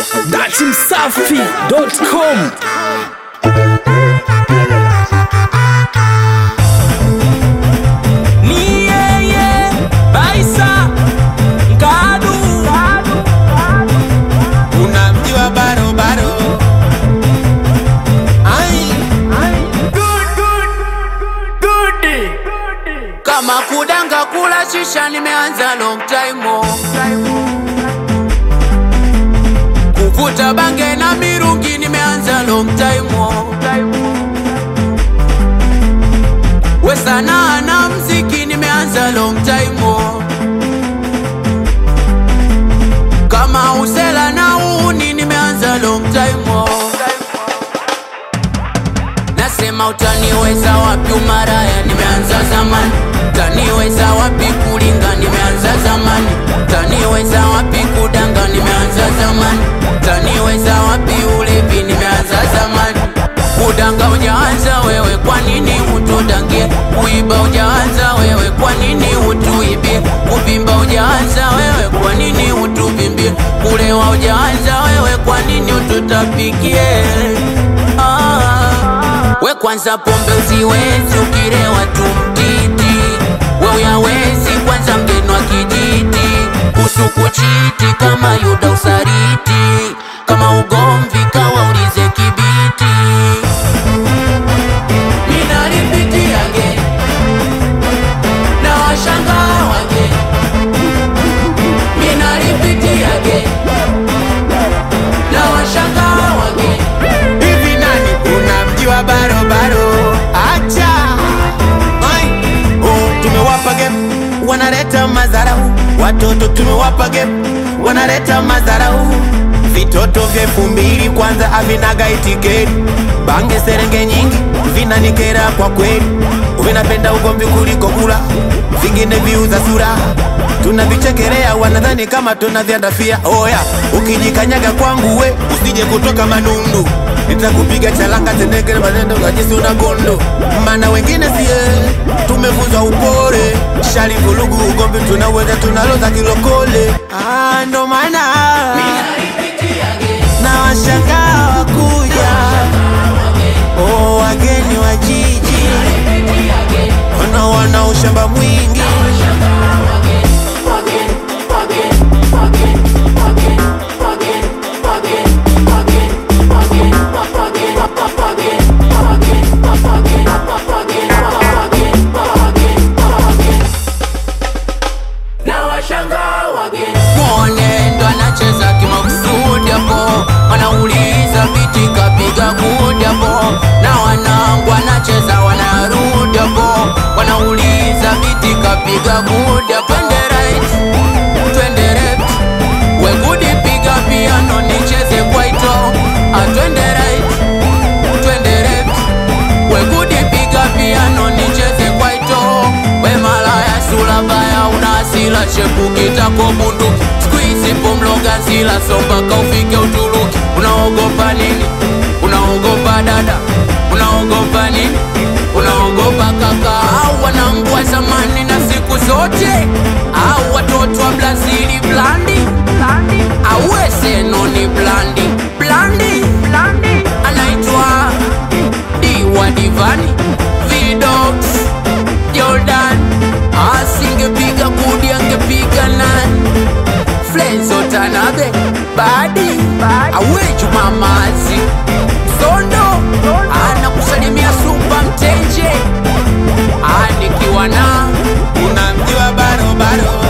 datimsafi.com Ni yeye Baisa Ngadu unamjua barobaro ai kama kudanga kula shisha nimeanza long time oh. kuvuta bange na mirungi nimeanza long time oh. we sanaa na mziki nimeanza long time oh. kama usela na uuni nimeanza long time oh. Nasema utaniweza wapi umaraya, nimeanza zamani. Utaniweza wapi kulinga, nimeanza zamani. Utaniweza wapi kudanga, nimeanza zamani. Utaniweza wapi ulevi, nimeanza zamani. Kudanga hujaanza wewe, kwa nini utudangie? Kuiba hujaanza wewe, kwa nini utuibie? Kuvimba hujaanza wewe, kwa nini utuvimbie? Kulewa hujaanza wewe, kwa nini ututapikie? Ah. We kwanza pombe usiwezi, ukilewa tu mtiti. We uyawezi kwanza mgeni wa kijiti, usukuchiti kama Yuda usariti, kama ugomvi kawaulize kibiti. Minalipitiage na washangaa wage, minalipitiage na washangaa wage. hivi nani unamjua barobaro acha ai oh, tumewapa game wanaleta madharau watoto tumewapa game wanaleta madharau vitoto vya elfu mbili kwanza havinaga itiketi bange serenge nyingi vinanikera kwa kweli vinapenda ugomvi kuliko kula vingine viuza sura tunavichekelea wanadhani kama tunavyandafia oya ukijikanyaga kwangu we usije kutoka manundu nitakupiga chalanga tendekele manendo kajisi una gondo mana wengine sie tumefunzwa upore shali vulugu ugomvi tunaweza tunaloza kilokole ah, ndo maana na washangaa wakuja oh, wageni wa jiji wanaona ushamba mwingi Mwone ndo anacheza kimakusudi hapo, wanauliza viti kapiga kudi hapo, na wanangu anacheza wanarudi hapo, wanauliza viti kapiga kudi hapo. Twende right, twende left, we gudi piga piano nicheze kwaito, ah twende right, twende left, we gudi piga piano nicheze kwaito, we malaya sura baya una hasira chepu kitako bunduki siku hizi pomloga zila so mpaka ufike Uturuki. Unaogopa nini? Unaogopa dada? Unaogopa nini? Unaogopa kaka au wanangu wa zamani na siku zote au watoto wa Brazili blandi au eseno ni blandi blandi anaitwa Diwa Divani Vidox Jordan asingepiga kudi angepiga nani Flenzo Tanabe Badi awe Jumamazi Sondo anakusalimia Supa Mtenje anikiwa na unamjua barobaro